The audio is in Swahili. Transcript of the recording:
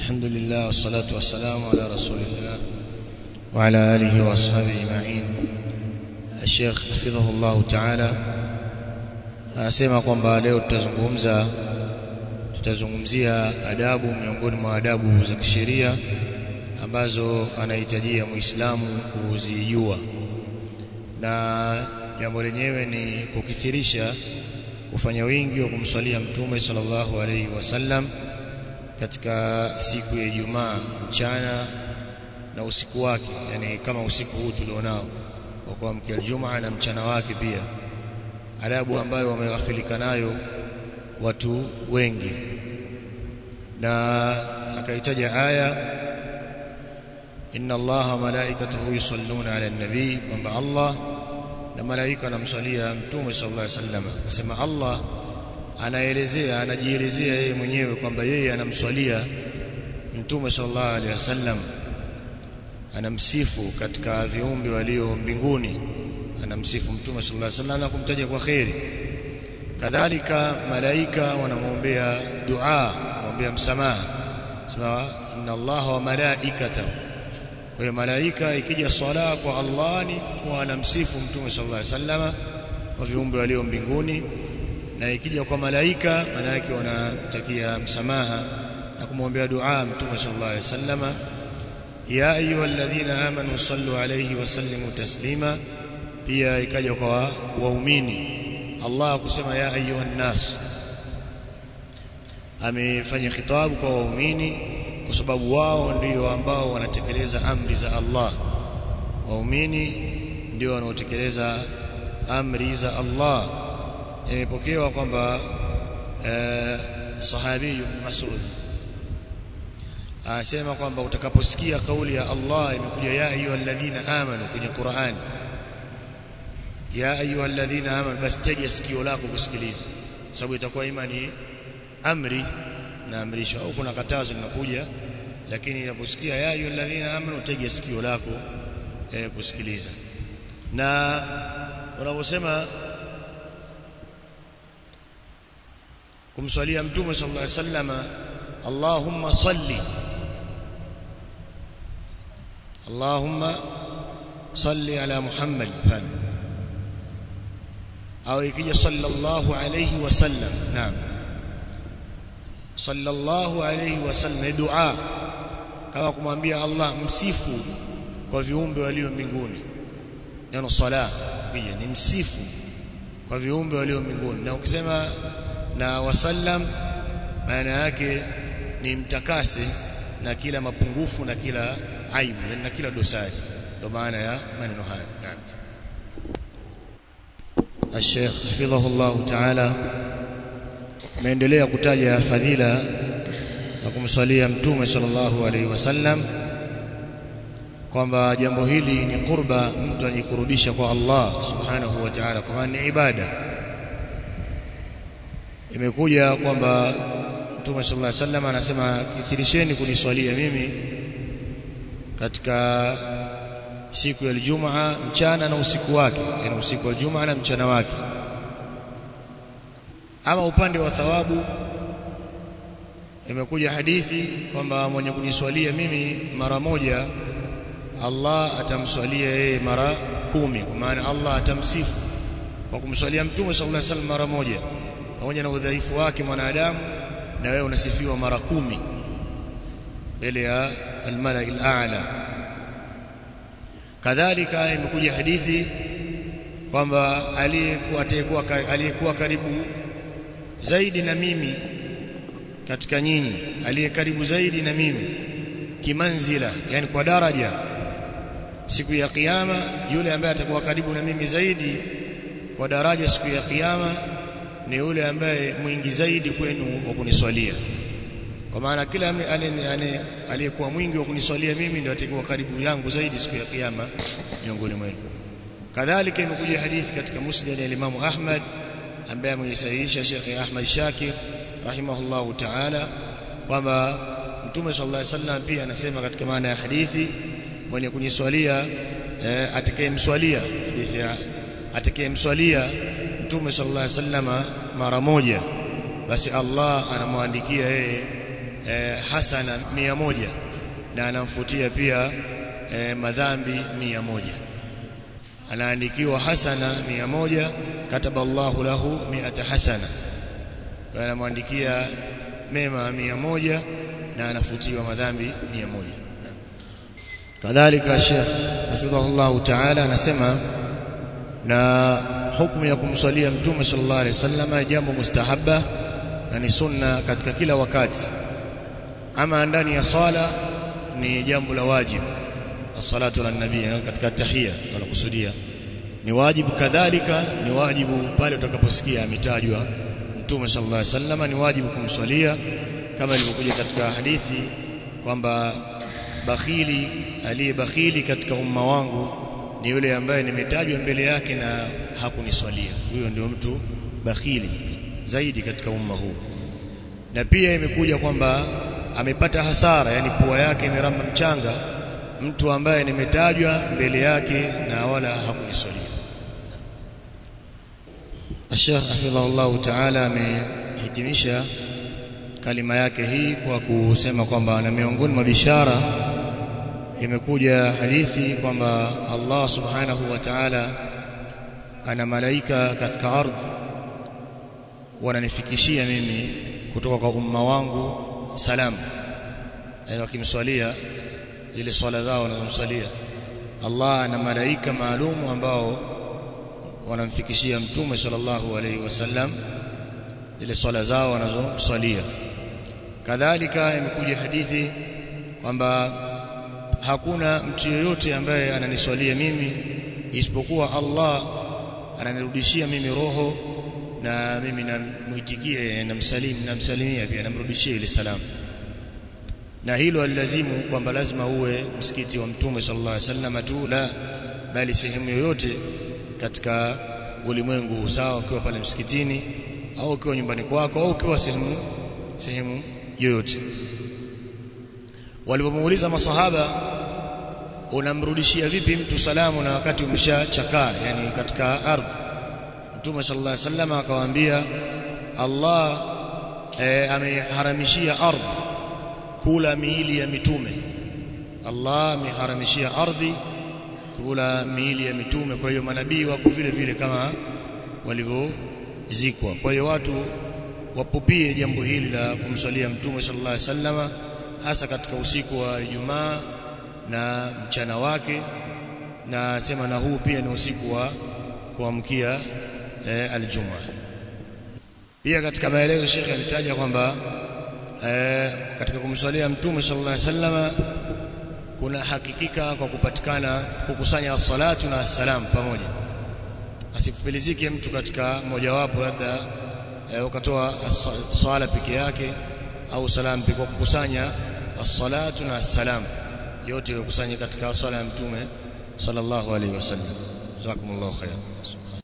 الحمد لله والصلاة والسلام على رسول الله وعلى آله وأصحابه أجمعين الشيخ حفظه الله تعالى anasema kwamba leo tutazungumza tutazungumzia adabu miongoni mwa adabu za kisheria ambazo anahitajia Muislamu kuzijua na jambo lenyewe ni kukithirisha kufanya wingi wa kumswalia mtume sallallahu alaihi wasallam katika siku ya Ijumaa mchana na usiku wake yani kama usiku huu tulionao wa kuamkia Ijumaa na mchana wake pia adabu ambayo wameghafilika nayo watu wengi na akaitaja aya inna allaha malaikatahu yusalluna ala nabii kwamba Allah na malaika anamswalia mtume sallallahu alaihi wasallam akasema Allah anaelezea anajielezea yeye mwenyewe kwamba yeye anamswalia mtume sallallahu alaihi wasallam anamsifu katika viumbe walio mbinguni anamsifu mtume sallallahu alaihi wasallam na kumtaja kwa khairi kadhalika malaika wanamwombea dua kumwombea msamaha sema inna allaha wa malaikatahu kwa hiyo malaika ikija swala kwa Allah ni wanamsifu mtume sallallahu alaihi wasallam kwa viumbe walio mbinguni na ikija kwa malaika maana yake wanamtakia msamaha na kumwombea dua mtume sallallahu alaihi wasallam ya ayyuhalladhina amanu sallu alayhi wa sallimu taslima pia ikaja kwa waumini Allah kusema ya ayuhan nas amefanya khitabu kwa waumini kwa sababu wao ndio ambao wanatekeleza amri za Allah waumini ndio wanaotekeleza amri za Allah imepokewa kwamba eh, sahabi ibn Mas'ud anasema kwamba utakaposikia kauli ya Allah imekuja ya ayyuhalladhina amanu kwenye Qur'an ya ayyuhalladhina amanu basi tega sikio lako kusikiliza sababu itakuwa imani amri na amrisho au kuna katazo linakuja lakini inaposikia ya ayyuhalladhina amanu tega sikio lako eh, kusikiliza na unaposema kumswalia mtume sallallahu alaihi wasallam Allahumma salli Allahumma salli ala Muhammad fani au ikija sallallahu alayhi wasallam naam sallallahu alayhi wasallam dua kama kumwambia Allah msifu kwa viumbe walio mbinguni neno sala pia ni msifu kwa viumbe walio mbinguni na ukisema na wasallam maana yake ni mtakase na kila mapungufu na kila aibu na kila dosari ndio maana ya maneno haya naam الشيخ حفظه الله تعالى ameendelea kutaja fadhila ya kumswalia mtume sallallahu alaihi wasallam kwamba jambo hili ni qurba mtu anajikurubisha kwa Allah subhanahu wa ta'ala kwa ni ibada imekuja kwamba mtume sallallahu alaihi wasallam anasema kithirisheni kuniswalia mimi katika siku ya Ijumaa mchana na usiku wake yani usiku wa Ijumaa na mchana wake ama upande wa thawabu imekuja hadithi kwamba mwenye kuniswalia mimi mara moja Allah atamswalia yeye mara kumi kwa maana Allah atamsifu kwa kumswalia mtume sallallahu alaihi wasallam mara moja pamoja na udhaifu wake mwanadamu na wewe unasifiwa mara kumi mbele ya al-mala'i al-a'la kadhalika imekuja hadithi kwamba aliyekuwa atayekuwa aliyekuwa karibu zaidi na mimi katika nyinyi aliye karibu zaidi na mimi kimanzila yani kwa daraja siku ya kiyama yule ambaye atakuwa karibu na mimi zaidi kwa daraja siku ya kiyama ni yule ambaye mwingi zaidi kwenu wa kuniswalia kwa maana kila aliyekuwa mwingi wa kuniswalia mimi ndio atakuwa karibu yangu zaidi siku ya kiyama miongoni mwenu kadhalika imekuja hadithi katika musnad ya Imam Ahmad ambaye amesahihisha Sheikh Ahmad Shakir rahimahullahu ta'ala kwamba Mtume sallallahu alaihi wasallam pia anasema katika maana ya hadithi mwenye kuniswalia eh, atakayemswalia hadithi ya atakayemswalia Mtume sallallahu alaihi wasallam mara moja basi Allah anamwandikia yeye eh, hasana mia moja na anamfutia pia eh, madhambi mia moja anaandikiwa hasana mia moja kataba Allahu lahu mi'ata hasana kwa anamwandikia mema mia moja na anafutiwa madhambi mia moja kadhalika Sheikh hafidhahullahu ta'ala anasema na hukumu ya kumswalia mtume sallallahu alaihi wasallam jambo mustahabba na ni sunna katika kila wakati ama ndani ya swala ni jambo la wajibu as-salatu ala nabii katika tahia wanakusudia ni wajibu kadhalika ni wajibu pale utakaposikia ametajwa mtume sallallahu alaihi wasallam ni wajibu kumswalia kama ilivyokuja katika hadithi kwamba bakhili aliyebakhili katika umma wangu ni yule ambaye nimetajwa mbele yake na hakuniswalia huyo ndio mtu bakhili zaidi katika umma huu na pia imekuja kwamba amepata hasara yani pua yake imeramba mchanga mtu ambaye nimetajwa mbele yake na wala hakuniswalia Sheikh hafidhahullah ta'ala amehitimisha kalima yake hii kwa kusema kwamba na miongoni mwa bishara imekuja hadithi kwamba Allah subhanahu wa ta'ala ana malaika katika ardhi wananifikishia mimi kutoka kwa umma wangu salamu yani wakimswalia zile swala zao wanazomswalia Allah ana malaika maalum ambao wanamfikishia mtume sallallahu alaihi wasallam zile swala zao wanazomswalia kadhalika imekuja hadithi kwamba hakuna mtu yeyote ambaye ananiswalia mimi isipokuwa Allah ananirudishia mimi roho na mimi namuitikie namsalimu namsalimia pia namrudishia ile salamu na hilo alilazimu kwamba lazima uwe msikiti wa mtume sallallahu alaihi wasallam tu la bali sehemu yoyote katika ulimwengu sawa ukiwa pale msikitini au ukiwa nyumbani kwako au ukiwa sehemu sehemu yoyote walipomuuliza masahaba unamrudishia vipi mtu salamu na wakati umeshachakaa yani katika ardhi Mtume sallallahu alaihi wasallam akawaambia Allah e, ameharamishia ardhi kula miili ya mitume Allah ameharamishia ardhi kula miili ya mitume kwa hiyo manabii wako vile vile kama walivyozikwa kwa hiyo watu wapupie jambo hili la kumswalia mtume sallallahu alaihi wasallam hasa katika usiku wa Ijumaa na mchana wake na sema na huu pia ni usiku wa kuamkia e, aljumaa pia katika maelezo Sheikh alitaja kwamba e, katika kumswalia mtume sallallahu alaihi wasallam kuna hakikika kwa kupatikana kukusanya as-salatu na as-salam pamoja asifupilizike mtu katika mojawapo labda e, ukatoa swala peke yake au salam peke kwa kukusanya as-salatu na as-salam yote yakusanye katika swala ya mtume sallallahu alaihi wasallam jazakumullahu khairan